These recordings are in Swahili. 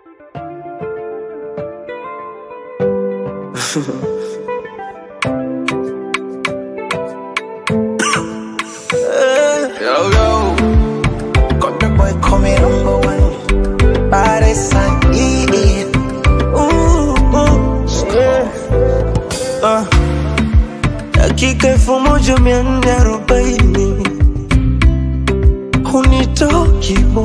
Yo, yo. Got the boy coming number one. Body sign, yeah, yeah. Ooh, ooh, yeah. Uh, dakika elfu moja mia nne arobaini hunitoki bu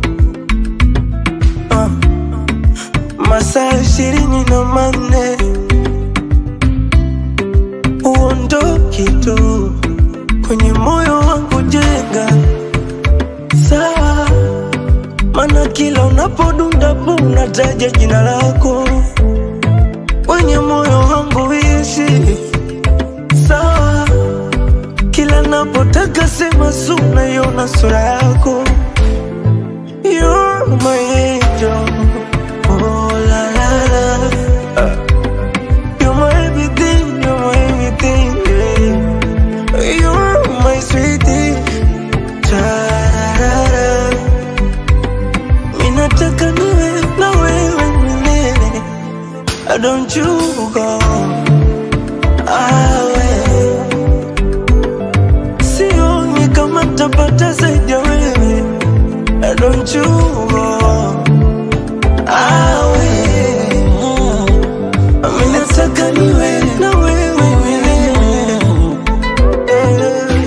uh, masaa ishirini na manne uondoki tu kwenye moyo wangu jenga sawa, mana kila unapodunda bu unataja jina lako kwenye moyo wangu ishi sawa, kila napotaka sema su naiona sura yako You're my angel. Oh, la, la, la. You're my everything, you're my everything, yeah. You're my sweetie. Tarara. Minataka niwe na wewe milele. Don't you go awe. Sioni kama tapata zaidi ya wewe. Don't you go awe. Minataka niwe na wewe milele. Eh.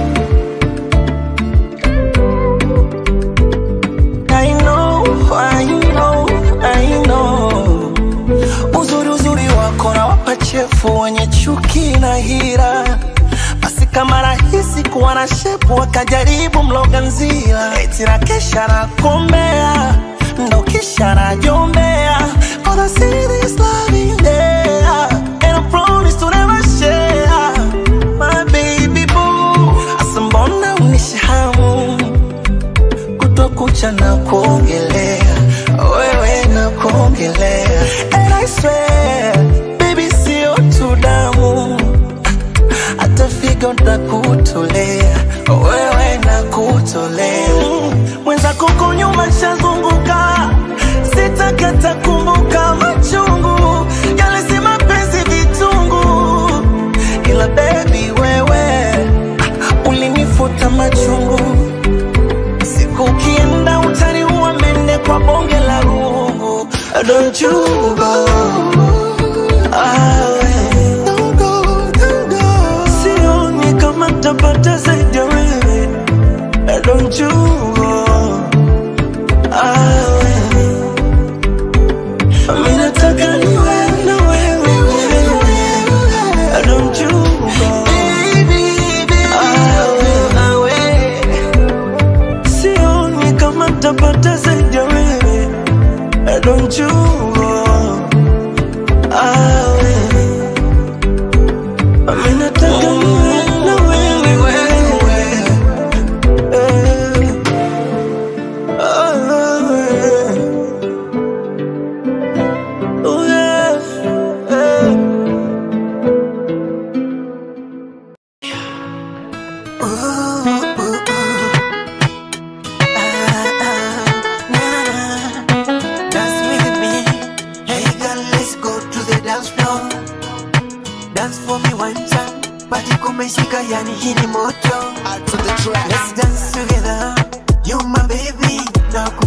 I know, I know, I know. Uzuri uzuri wako na wapachefu wenye chuki na hira, basi kama rahisi kuwa na shepu wakajaribu mloga nzila, eti na kesha na kombea ndo kisha najombea Cause I see this love in there And I promise to never share My baby boo Asa mbona unishahamu kutwa kucha na kuongelea wewe na kuongelea and I swear baby sio tu damu hata figo nakutolea wewe na kutolea mwenzako huko nyuma shazunguka sitakata kumbuka machungu yale si mapenzi vitungu ila baby wewe ah, ulinifuta machungu Siku ukienda utaniua mende kwa bonge la rungu Don't you go awe Sioni kama tapata zaidi ya wewe Don't you go awe Mimi nataka niwe na wewe Don't you go awe Sioni kama tapata zaidi ya wewe Don't you go awe Mimi nataka niwe na wewe Eh. Ah, oh, yeah. Eh. Dance with me. Hey girl, let's go to the dance floor. Dance for me one time. Party kumeshika yani hii ni moto. Let's dance together. You my baby. Na